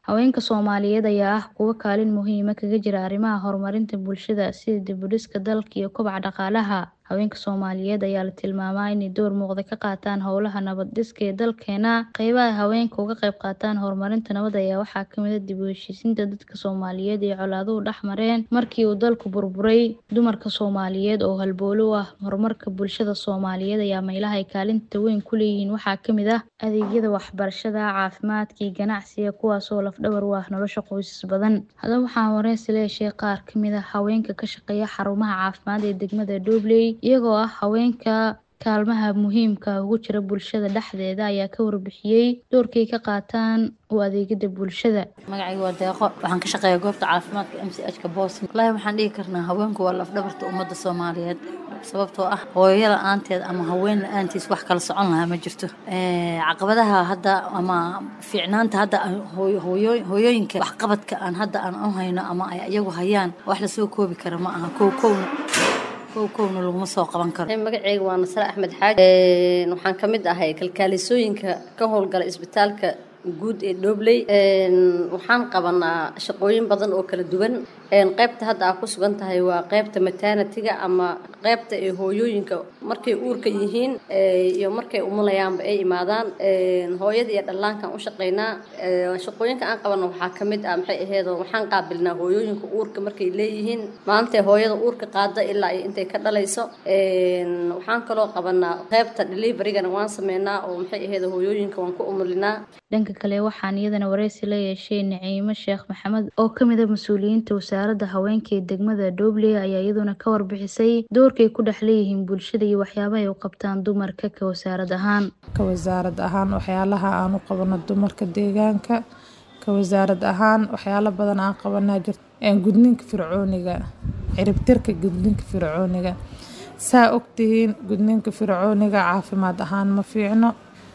Haweenka Soomaaliyeed ayaa ah kuwo kaalin muhiim ah kaga jira arrimaha horumarinta bulshada sida dib u dhiska dalka iyo kobaca dhaqaalaha. Haweenka Soomaaliyeed ayaa la tilmaamaa inay door muuqda ka qaataan howlaha nabad dhiska ee dalkeena. Qaybaha haweenku uga qayb qaataan horumarinta nabadda ayaa waxaa ka mid ah dib u heshiisiinta dadka Soomaaliyeed ee colaaduhu dhex mareen markii uu dalku burburay. Dumarka Soomaaliyeed oo halbowle u ah horumarka bulshada Soomaaliyeed ayaa meelaha ay kaalinta weyn ku leeyihiin waxaa ka mid ah adeegyada waxbarashada, caafimaadka iyo ganacsiga kuwaas oo laf dhabar u ah nolosha qoysas badan. Haddaba waxaan wareysi la yeeshay qaar ka mid ah haweenka ka shaqeeya xarumaha caafimaad ee degmada Doobley iyagoo ah haweenka kaalmaha muhiimka ah ugu jira bulshada dhexdeeda ayaa ka warbixiyay doorka ay ka qaataan u adeegida bulshada. magacayga waa deeqo waxaan ka shaqeeyaa goobta caafimaadka m c h ka boosin wallaahi waxaan dhihi karnaa haweenku waa laf dhabarta ummadda soomaaliyeed sababtoo ah hooyo la-aanteed ama haween la-aantiis wax kala socon lahaa ma jirto caqabadaha hadda ama fiicnaanta hadda hooyo- hooyo- hooyooyinka waxqabadka aan hadda aan u hayno ama ay iyagu hayaan wax lasoo koobi kara ma aha kow kowna kow kowna laguma soo qaban karo magacayga waa nasre axmed xaaj waxaan ka mid ahay kalkaalisooyinka ka howlgala isbitaalka guud ee dhobley waxaan qabanaa shaqooyin badan oo kala duwan qaybta hadda aa ku sugan tahay waa qaybta maternatiga ama qaybta ee hooyooyinka markay uurka yihiin iyo markay umulayaanba ay imaadaan hooyada iyo dhallaankan u shaqaynaa shaqooyinka aan qabano waxaa ka mid ah maxay aheedo waxaan qaabilnaa hooyooyinka uurka markay leeyihiin maantay hooyada uurka qaada ilaa iyo intay ka dhalayso waxaan kaloo qabanaa qaybta deliverygana waan sameynaa oo maxay aheedo hooyooyinka waan ku umulinaa Dhanka kale waxaan iyadana wareysi la yeeshay Naciimo Sheekh Maxamed oo ka mid ah mas'uuliyiinta wasaaradda haweenka ee degmada Doobley ayaa iyaduna ka warbixisay doorka ay ku dhex leeyihiin bulshada iyo waxyaabaha ay u qabtaan dumarka ka wasaarad ahaan. ka wasaarad ahaan waxyaalaha aan u qabano dumarka deegaanka ka wasaarad ahaan waxyaalo badan aan qabanaa jirto een gudniinka fircooniga ciribtirka gudniinka fircooniga saa ogtihiin gudniinka fircooniga caafimaad ahaan ma fiicno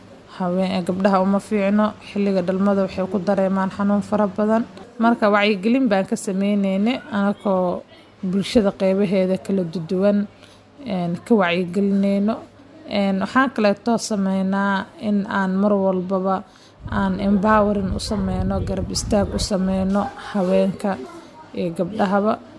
haween gabdhaha uma fiicno xilliga dhalmada waxay ku dareemaan xanuun fara badan marka wacyigelin baan ka sameyneyne anakoo bulshada qeybaheeda kala duwan een ka wacyigelineyno een waxaan kaleetoo sameynaa in aan mar walbaba aan empowering u sameyno garab istaag u sameyno haweenka iyo gabdhahaba